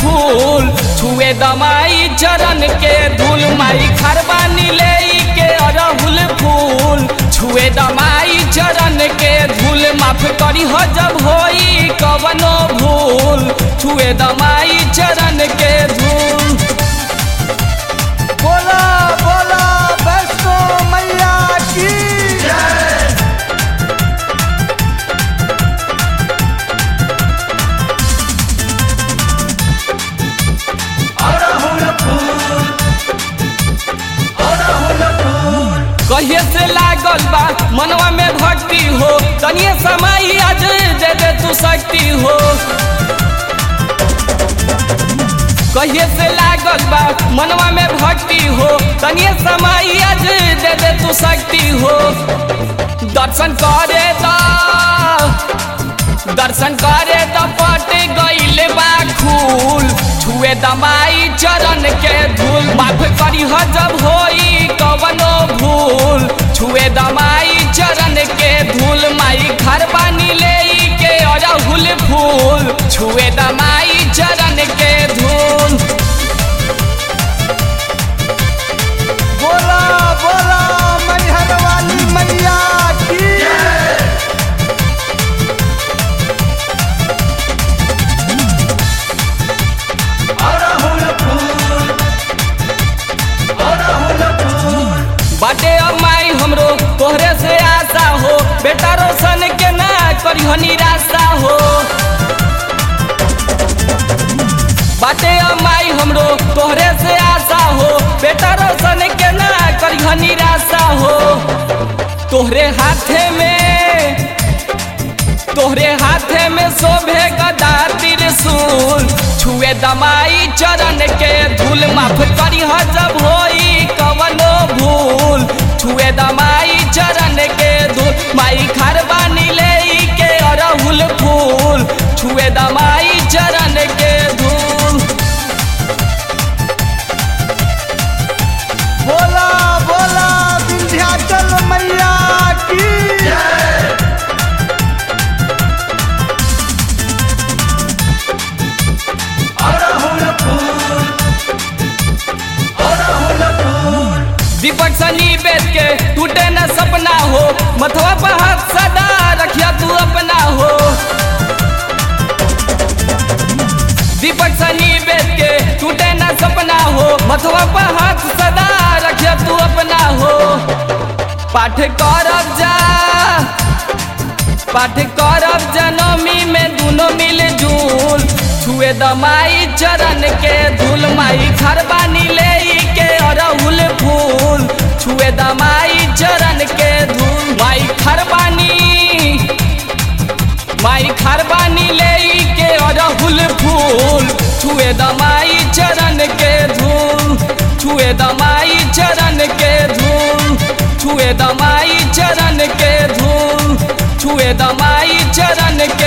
फूल छुए दमाई चरण के धूल माई खरबानी ले के अरहुल फूल छुए दमाई चरण के धूल माफ करी हो जब होई कवनो भूल छुए दमाई चरण के धूल बोला बोला वैष्णो मैया की कहिए से लागल बा मनवा में भक्ति हो तनिए समय आज दे दे तू शक्ति हो कहिए से लागल बा मनवा में भक्ति हो तनिए समय आज दे दे तू शक्ति हो दर्शन करे ता दर्शन करे त पट गईल बा खूल छुए दमाई चरण के धूल माफ करी ह जब होई कवनो भूल छुए दमाई चरण के धूल माई घर बानी ले के अरहुल फूल छुए दमाई चरण के धूल बोला बोला मैहर वाली मैया की बाटे अब माई हमरो तोहरे से आशा हो बेटा रोशन के ना करियो निराशा हो बाटे अब माई हमरो तोहरे से आशा हो बेटा रोशन के ना करियो निराशा हो तोहरे हाथे में तोहरे हाथे में शोभे गदा त्रिशूल छुए दमाई चरण के धूल माफ करी ह जब होई कवनो भूल छुए दमाई चरण के धूल माई खरबानी ले के अरहुल फूल छुए दमाई चरण के धूल बोला बोला विंध्याचल मैया की दीपक सनी बेच के टूटे न सपना हो मथवा पर हाथ सदा रखिया तू अपना हो दीपक सनी बेच के टूटे न सपना हो मथवा पर हाथ सदा रखिया तू अपना हो पाठ करब जा पाठ करब जनमी में दोनों मिल जुल छुए दमाई चरण के धूल माई खरबानी ले के अरहुल फूल छुए दमाई चरण के धूल माई खरबानी माई खरबानी ले के अरहुल फूल छुए दमाई चरण के धूल छुए दमाई चरण के धूल छुए दमाई चरण के धूल छुए दमाई चरण के